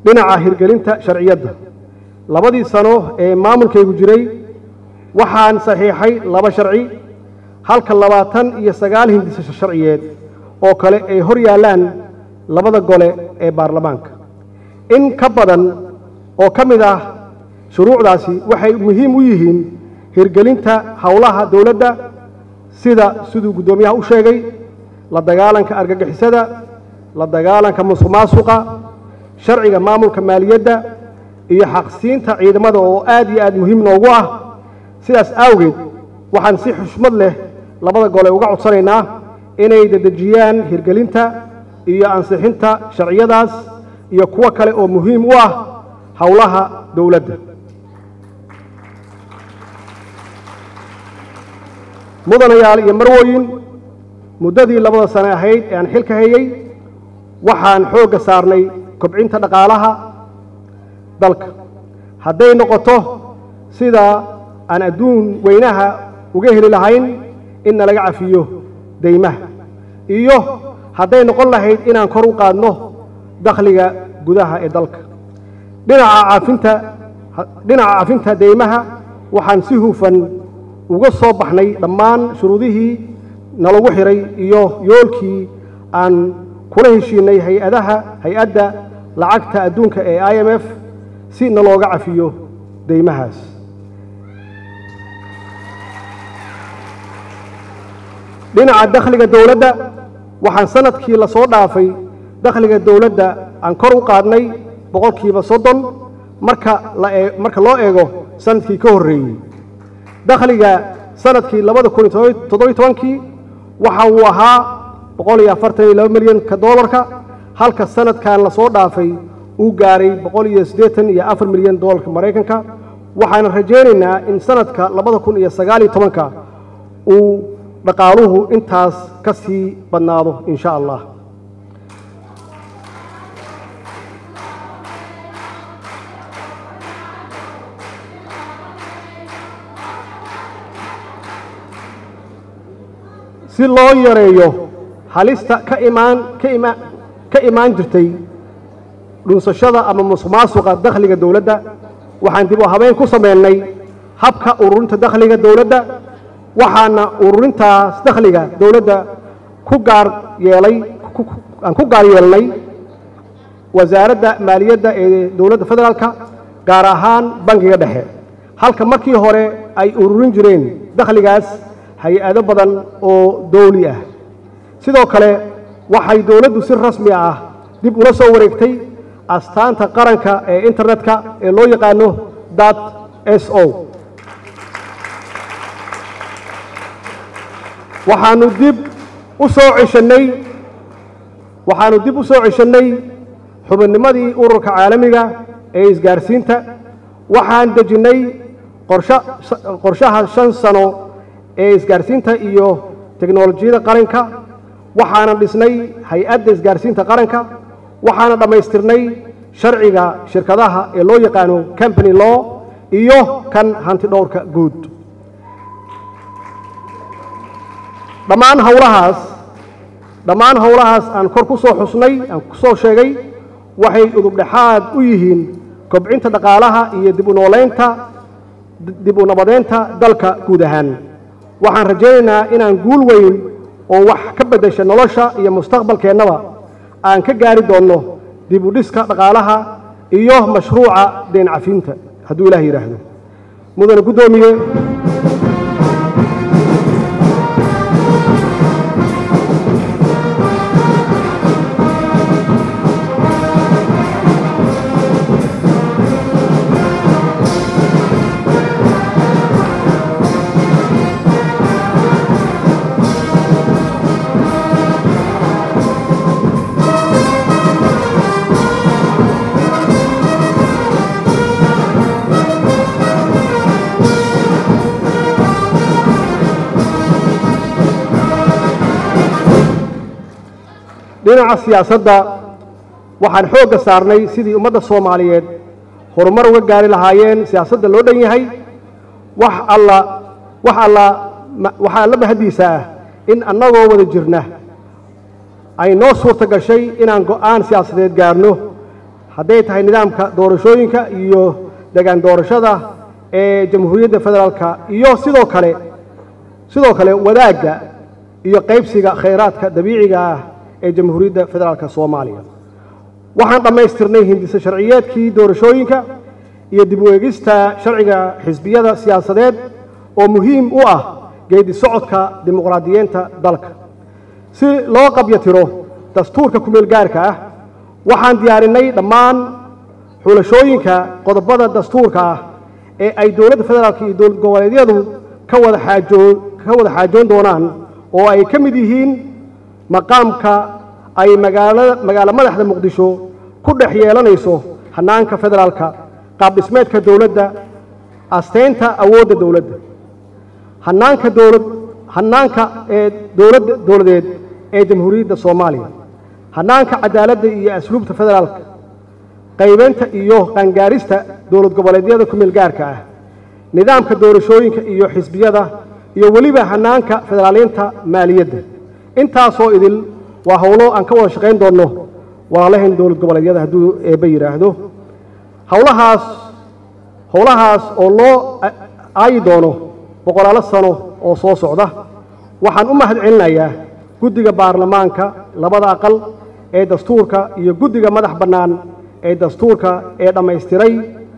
dhinaca hirgelinta sharciyadda labadii sano ee maamulkaygu jiray waxaan saxiixay laba sharci halka labaatan iyo sagaal hindisa sharciyeed oo kale ay hor yaallaan labada gole ee baarlamaanka in ka badan oo ka mid ah shuruucdaasi waxay muhiim u yihiin hirgelinta howlaha dowladda sida siduu guddoomiyaha u sheegay la dagaalanka argagixisada la dagaalanka musuq maasuqa sharciga maamulka maaliyadda iyo xaqsiinta ciidamada oo aad iyo aad muhiim noogu ah sidaas awgeed waxaan si xushmad leh labada gole uga codsanaynaa inay dedejiyaan hirgelinta iyo ansixinta sharciyadaas iyo kuwo kale oo muhiim u ah howlaha dowladda mudanayaal iyo marwooyin muddadii labada sane ahayd ee aan xilka hayey waxaan xoogga saarnay kobcinta dhaqaalaha dalka hadday noqoto sida aan adduun weynaha uga heli lahayn in nalaga cafiyo deymaha iyo hadday noqon lahayd inaan kor u qaadno dakhliga gudaha ee dalka dhinaca caafinta dhinaca cafinta deymaha waxaan si hufan uga soo baxnay dhammaan shuruudihii nalagu xiray iyo yoolkii aan kula heshiinay hay-adaha hay-adda lacagta adduunka ee i m f si nalooga cafiyo deymahaas dhinaca dakhliga dowladda waxaan sanadkii la soo dhaafay dakhliga dowladda aan kor u qaadnay boqolkiiba soddon marka marka loo eego sanadkii ka horreeyey dakhliga sanadkii labada kun iyo toddobiyo tobankii waxa uu ahaa boqol iyo afartan iyo laba milyanka doolarka halka sanadkan la soo dhaafay uu gaaray boqol iyo siddeetan iyo afar milyan doolarka maraykanka waxaan rajaynaynaa in sanadka labada kun iyo sagaal iyo tobanka uu dhaqaaluhu intaas ka sii badnaado in sha allah si loo yareeyo halista ka imaan ka imaan ka imaan jirtay dhunsashada ama musuq maasuqa dakhliga dowladda waxaan dib u habeyn ku sameynay habka ururinta dakhliga dowladda waxaana ururintaas dakhliga dowladda ku gaar yeelay aan ku gaar yeelnay wasaaradda maaliyadda ee dowladda federaalka gaar ahaan bankiga dhexe halka markii hore ay ururin jireen dakhligaas hay-ado badan oo dowli ah sidoo kale waxay dowladdu si rasmi ah dib ula soo wareegtay astaanta qaranka ee internetka ee loo yaqaano dat s o waxaanu dib u soo ceshannay waxaanu dib u soo ceshannay xubinnimadii ururka caalamiga ee isgaarsiinta waxaan dejinnay qorsha qorshaha shan sano ee isgaarsiinta iyo teknolojiyada qaranka waxaana dhisnay hay-adda isgaarsiinta qaranka waxaana dhammaystirnay sharciga shirkadaha ee loo yaqaano company law iyo kan hanti dhowrka guud dhammaan howlahaas dhammaan howlahaas aan kor ku soo xusnay aan ku soo sheegay waxay udubdhexaad u yihiin kobcinta dhaqaalaha iyo dib u nooleynta dib u nabadeynta dalka guud ahaan waxaan rajaynaynaa inaan guul weyn oo wax ka beddesha nolosha iyo mustaqbalkeennaba aan ka gaari doonno dib u dhiska dhaqaalaha iyo mashruuca deen cafinta hadduu ilaah yidhaahdo mudane guddoomiye dhinaca siyaasadda waxaan xoogga saarnay sidii ummadda soomaaliyeed horumar uga gaari lahaayeen siyaasadda loo dhan yahay wax alla wax alla waxaa alla mahaddiisa ah in annagoo wada jirna ay noo suurta gashay inaan go'aan siyaasadeed gaarno hadday tahay nidaamka doorashooyinka iyo degaan doorashada ee jamhuuriyadda federaalka iyo sidoo kale sidoo kale wadaagga iyo qaybsiga khayraadka dabiiciga ah ee jamhuuriyadda federaalka soomaaliya waxaan dhammaystirnay hindise sharciyeedkii doorashooyinka iyo dib u eegista sharciga xisbiyada siyaasadeed oo muhiim u ah geedi socodka dimuqraadiyeenta dalka si loo qabyatiro dastuurka kumeel gaarka ah waxaan diyaarinay dhammaan xulashooyinka qodobada dastuurka ah ee ay dowladda federaalka iyo dowlad goboleedyadu ka wada xaajoo ka wada xaajoon doonaan oo ay ka mid yihiin maqaamka ay magaalada magaalo madaxda muqdisho ku dhex yeelanayso hannaanka federaalka qaab dhismeedka dowladda asteynta awoodda dowladda hannaanka dowlad hannaanka ee dowladda dowladeed ee jamhuuriyadda soomaaliya hannaanka cadaaladda iyo asluubta federaalka qaybeynta iyo qaangaarista dowlad goboleedyada ku meel gaarka ah nidaamka doorashooyinka iyo xisbiyada iyo weliba hannaanka federaaliinta maaliyadda intaasoo idil waa howlo aan ka wada shaqayn doonno walaalahayn dowlad goboleedyada hadduu eebba yidhaahdo howlahaas howlahaas oo loo aayi doono boqolaalo sano oo soo socda waxaan u mahad celinayaa guddiga baarlamaanka labada aqal ee dastuurka iyo guddiga madax bannaan ee dastuurka ee dhammaystiray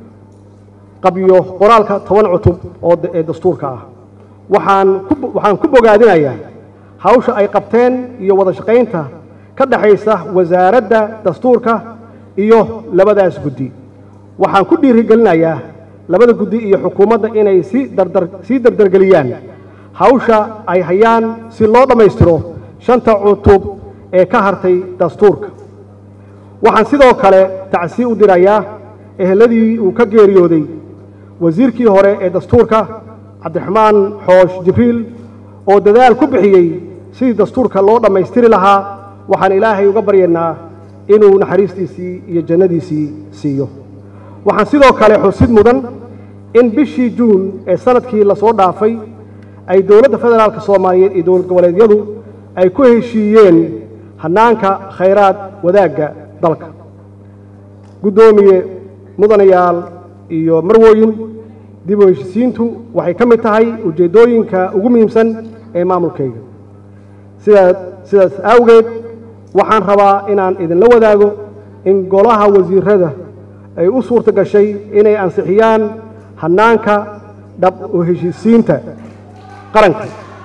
qabyo qoraalka toban cutub oo ee dastuurka ah waxaan ku waxaan ku bogaadinayaa hawsha ay qabteen iyo wada shaqaynta ka dhexaysa wasaaradda dastuurka iyo labadaas guddi waxaan ku dhiirigelinayaa labada guddi iyo xukuumadda inay si dardar sii dardargeliyaan hawsha ay hayaan si loo dhammaystiro shanta cutub ee ka hartay dastuurka waxaan sidoo kale tacsi u dirayaa eheladii uu ka geeriyooday wasiirkii hore ee dastuurka cabdiraxmaan xoosh jibriil oo dadaal ku bixiyey sidii dastuurka loo dhammaystiri lahaa waxaan ilaahay uga baryaynaa inuu naxariistiisii iyo jannadiisii siiyo waxaan sidoo kale xusid mudan in bishii juun ee sanadkii lasoo dhaafay ay dowladda federaalka soomaaliyeed iyo dowlad goboleedyadu ay ku heshiiyeen hannaanka khayraad wadaagga dalka guddoomiye mudanayaal iyo marwooyin dib u heshisiintu waxay ka mid tahay ujeeddooyinka ugu muhiimsan ee maamulkayga sidaa sidaas awgeed waxaan rabaa inaan idinla wadaago in golaha wasiirada ay u suurta gashay inay ansixiyaan hannaanka dhab u heshisiinta qaranka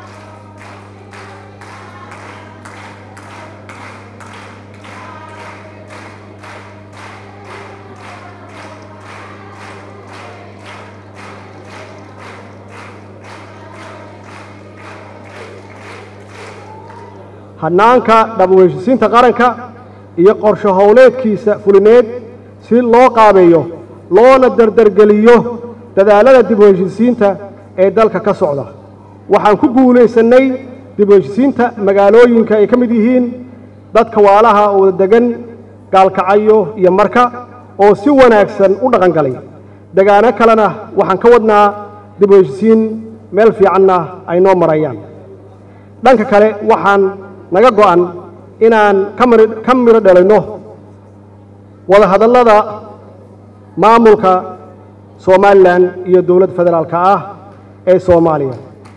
hannaanka dhab u heshisiinta qaranka iyo qorsho howleedkiisa fulineed si loo qaabeeyo loona dardargeliyo dadaallada dib u heshisiinta ee dalka ka socda waxaan ku guulaysannay dib u heshisiinta magaalooyinka ay ka mid yihiin dadka waalaha oo wada degan gaalkacayo iyo marka oo si wanaagsan u dhaqan galay degaano kalena waxaan ka wadnaa dib u heshisiin meel fiicanna ay noo marayaan dhanka kale waxaan naga go'an inaan ka midho dhalinno wada hadallada maamulka somalilan iyo dowladda federaalka ah ee soomaaliya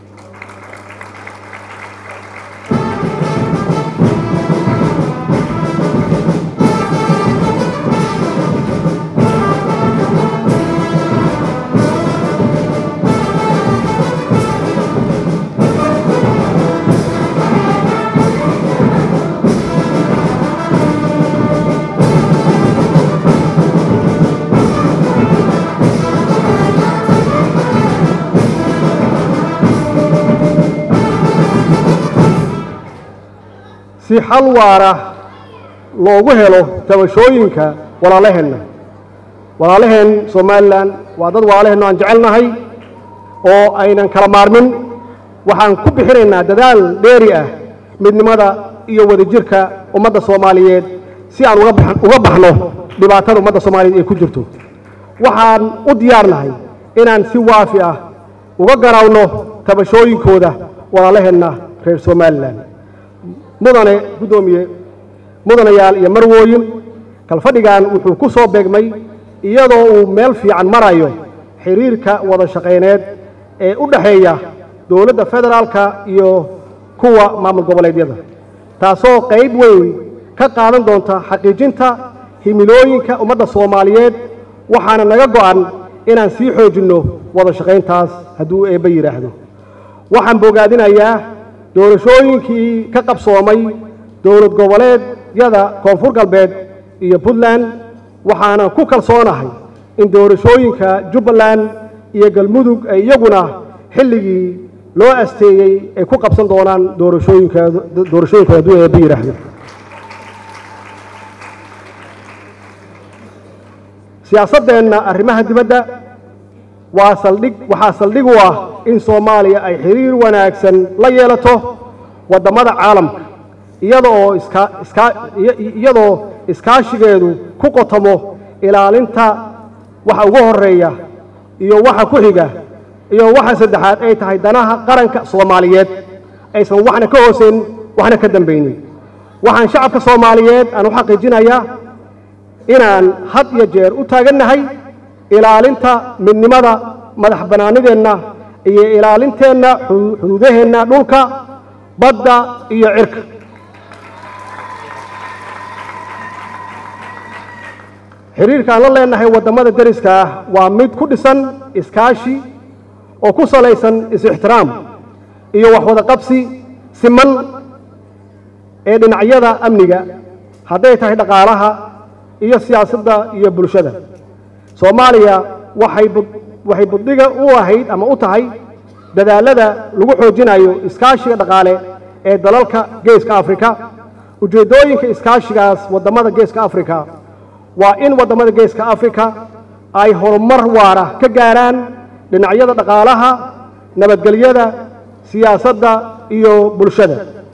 si xal waara loogu helo tabashooyinka walaalaheenna walaalaheen somalilan waa dad walaalaheenno aan jecelnahay oo aynan kala maarmin waxaan ku bixinaynaa dadaal dheeri ah midnimada iyo wadajirka ummadda soomaaliyeed si aan uga baxno dhibaatada ummadda soomaaliyeed ay ku jirto waxaan u diyaarnahay inaan si waafi ah uga garawno tabashooyinkooda walaalaheenna reer somalilan mudane guddoomiye mudanayaal iyo marwooyin kalfadhigan wuxuu ku soo beegmay iyadoo uu meel fiican marayo xiriirka wada shaqayneed ee u dhexeeya dowladda federaalka iyo kuwa maamul goboleedyada taasoo qayb weyn ka qaadan doonta xaqiijinta himilooyinka ummadda soomaaliyeed waxaana naga go'an inaan sii xoojinno wada shaqayntaas hadduu eebba yidhaahdo waxaan bogaadinayaa doorashooyinkii ka qabsoomay dowlad goboleedyada koonfur galbeed iyo puntland waxaanan ku kalsoonahay in doorashooyinka jubbaland iyo galmudug ay iyaguna xilligii loo asteeyey ay ku qabsan doonaan doorashooyinkooda doorashooyinkooda hadduu eebba yidhaahdo siyaasaddeenna arrimaha dibadda waa saldhig waxaa saldhig u ah in soomaaliya ay xiriir wanaagsan la yeelato waddamada caalamka iyada oo iska iska iyadoo iskaashigeedu ku qotomo ilaalinta waxa ugu horeeya iyo waxa ku xiga iyo waxa saddexaad ay tahay danaha qaranka soomaaliyeed aysan waxna ka hooseyn waxna ka dambaynin waxaan shacabka soomaaliyeed aan u xaqiijinayaa inaan had iyo jeer u taagannahay ilaalinta midnimada madax bannaanideenna iyo ilaalinteenna xuduudaheenna dhulka badda iyo cirka xiriirka aan la leenahay waddamada deriska ah waa mid ku dhisan iskaashi oo ku salaysan is-ixtiraam iyo waxwada qabsi siman ee dhinacyada amniga hadday tahay dhaqaalaha iyo siyaasadda iyo bulshada soomaaliya waxay waxay buddiga u ahayd ama u tahay dadaalada lagu xoojinayo iskaashiga dhaqaale ee dalalka geeska afrika ujeeddooyinka iskaashigaas waddamada geeska afrika waa in waddamada geeska afrika ay horumar waara ka gaaraan dhinacyada dhaqaalaha nabadgelyada siyaasadda iyo bulshada